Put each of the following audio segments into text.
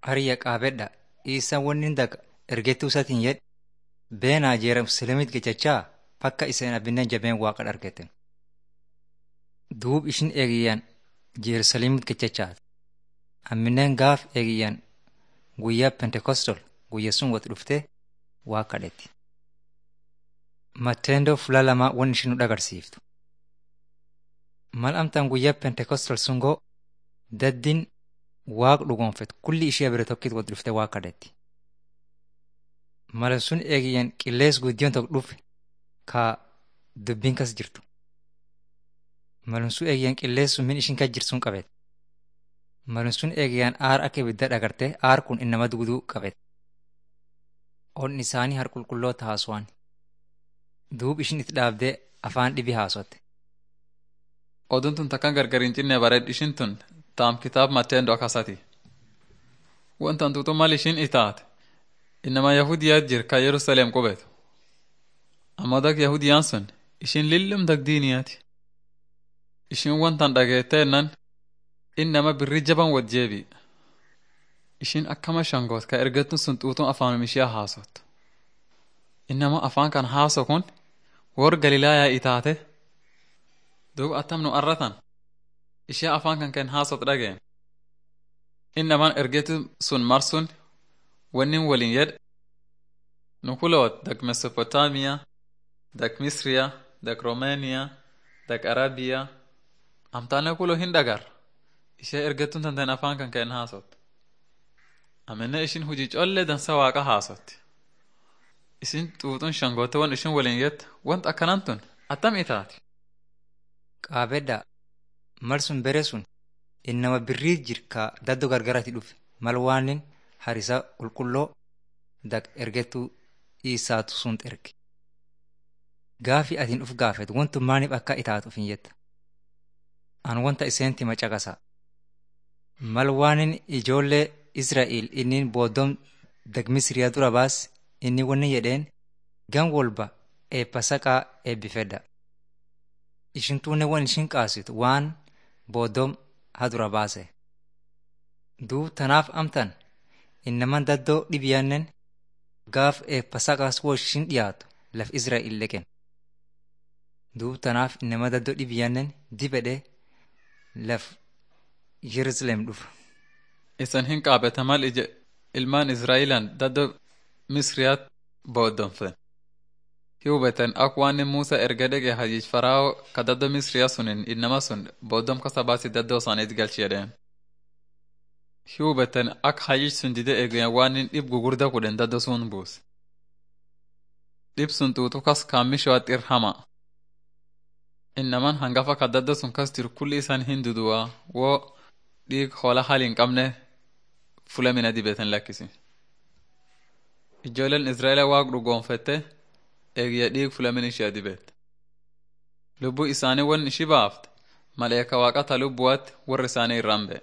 hariyya qaabedha isaan wanni daga ergettuu isatiin jedhe beenaa jeerusalemit gechachaa fakka iseen abinneen jabeen waaqa argeten. Duub ishin eegiyyan jeerusalemit gechachaati. Amminen gaaf eegiyyan guyyaa pentekostol guyya sun wati dhuftee waa kadhetti. Matteendoo fuula lamaa wanni ishin nu dhagarsiiftu. Mal amtaan guyyaa pentekostol sun goo daddin waaq dhugoonfet kulli ishee bira tokkit wati dhuftee waa kadhetti. Mala sun eegiyyan qillees guddiyoon tokko dhufe ka dubbiin kas jirtu. Malum sun eegiyyan qillees sun min ishin kas jirtu sun qabete. Malum sun eegiyyan aar akka ibidda dhagarte aar kun innama dugduu qabete. Onni isaanii har qulqulloota haasawaan. Duub ishin itti dhaabdee afaan dhibi haasotte. Oduun tun takkan gargar hin cinne bareed ishin tun taam kitaab Matteendoo akkasati. Wantan tuutu mal ishin itaate innama Yahudiyaat jir ka Yerusaleem qubetu. Amma dag Yahudiyaan sun ishin lillum dag diiniyaati. Ishin wantan dhageetteennan innama birri jaban wad jeebi. Ishin akkama shangoot ka ergatun sun xuutuun afaanum ishee haasot. Innama afaan kan haaso kun wor Galilaayaa itaate duub attam nu arratan ishee afaan kan ken haasot dhageen. Innaman ergetu sun marsun wannin waliin yedhe nu kuloot dak Mesopotaamiyaa, dak Misriyaa, dak Romeeniyaa, dak Arabiyaa amtaane kulo hin dhagar ishee ergetun tanteen afaan kan ken haasot. Amenne ishin hujii collee dansa waaqa haasotti. Isin xuuxuun shangoote wan ishin waliin yette want akkanan tun attam itaati. Qaabedha mal sun bere sun innama birrii jirka daddo gargarati dhufe mal waanin harisa qulqulloo dak ergettuu isaatu sun erge. Gaafi atiin uf gaafet wantu maaniif akka itaatuuf hin jetta. An wanta iseenti macaqasa. Mal waanin ijoollee Israa'el inni booddoon dag Misriyaa dura baas inni wanni jedheen gan walba eebba saqaa eebbifedha. Ishin tuunne wan ishin qaasitu waan booddoom hadura baase. Duub tanaaf amtan innaman daddoo dhibiyaannen gaaf eebba saqaas woo ishin dhiyaatu laf Israa'el leqen. Duub tanaaf innama daddoo dhibiyaannen dibedhe laf Yerusaleem dhufa. Isan hin qaabeta mal ije ilmaan Israa'ilaan daddoo Misriyaat booddomfen. Hubeten ak waan Musa erga dhege hajij Farao ka daddoo Misriyaa sunin innama sun booddom kasa baasi daddoo isaaniit galchi jedheen. Hubeten ak hajij sun dide eegayan waan dhib gugurda kudhen daddoo sun buus. Dhib sun xuutu kas kaammishoat irhama. Innaman hangafa ka daddoo sun kas jiru kulli isaan hin duduwaa woo dhiig hoolaa hali hin qabne fula mina dibeten lakkisi. Ijoolleen Israa'eela waaq dhugoonfette eegiyya dhiig fulamin ishee dibet. Lubbuu isaanii wan ishi baafte maleeka waaqata lubbuwaatti warra isaanii irraan ba'e.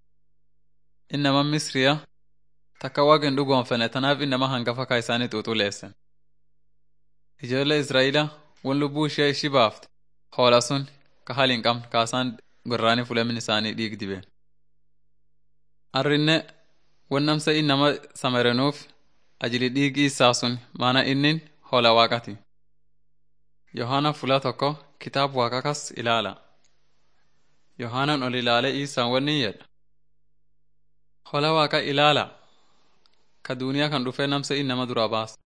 Innama Misriya takka waaqin dhugoonfene tanaaf innama hangafa ka isaanii xuuxuleessen. Ijoollee Israa'eela wan lubbuu ishee ishi baafte hoola sun ka hali hin qabne kaasaan gorraanii fulamin isaanii dhiig dibeen. Arrinne wan namsa innama samarenuuf ajili dhiigi isaa sun maana innin hoola waaqati. Yohaana fula tokko kitaab waaqa kas ilaala. Yohaanan ol ilaale isaan wanni jedha. Hoola waaqa ilaala. Ka duuniyaa kan dhufee namsa innama dura baasa.